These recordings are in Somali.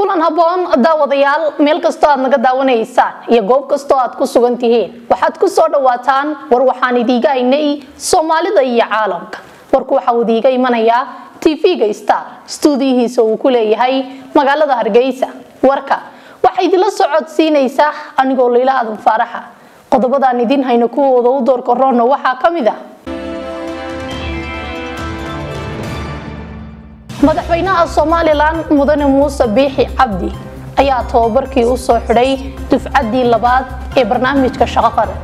kulan habboon daawadayaal meel kastoo aad naga daawanaysaan iyo goob kastoo aad ku sugan tihiin waxaad ku soo dhawaataan war waxaan idiiga haynay soomaalida iyo caalamka warku waxaa idiiga imanayaa tv-ga star stuudiyihiisa uu ku leeyahay magaalada hargeysa warka waxaa idinla socodsiinaysaa anigoo layla aadan faaraxa qodobadaan idin hayno kuwooda u doorka roonna waxaa ka mid ah madaxweynaha somalilan mudane muuse biixi cabdi ayaa tababarkii u soo xidhay dufcaddii labaad ee barnaamijka shaqo qaran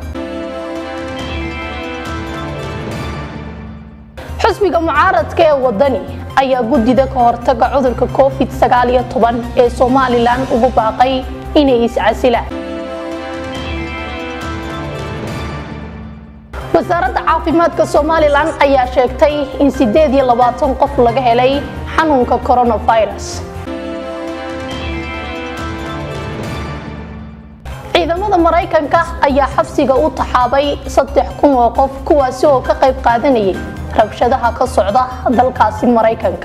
xusbiga mucaaradka ee wadani ayaa guddida ka hortaga cudurka covid ee somalilan ugu baaqay inay iscasilaan wasaaradda caafimaadka somalilan ayaa sheegtay in sideed iyo labaatan qof laga helay xanuunka coronavirus ciidamada maraykanka ayaa xabsiga u taxaabay saddex kun oo qof kuwaasi oo ka qayb qaadanayay rabshadaha ka socda dalkaasi maraykanka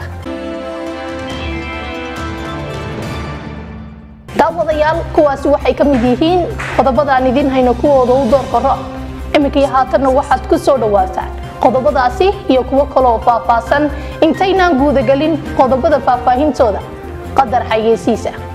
daawadayaal kuwaasi waxay ka mid yihiin qodobadaan idin hayno kuwooda u doorka ro iminkii haatanna waxaad ku soo dhawaataan qodobadaasi iyo kuwo kaleoo faahfaahsan intaynaan guudagelin qodobada faahfaahintooda qadar xayeysiisa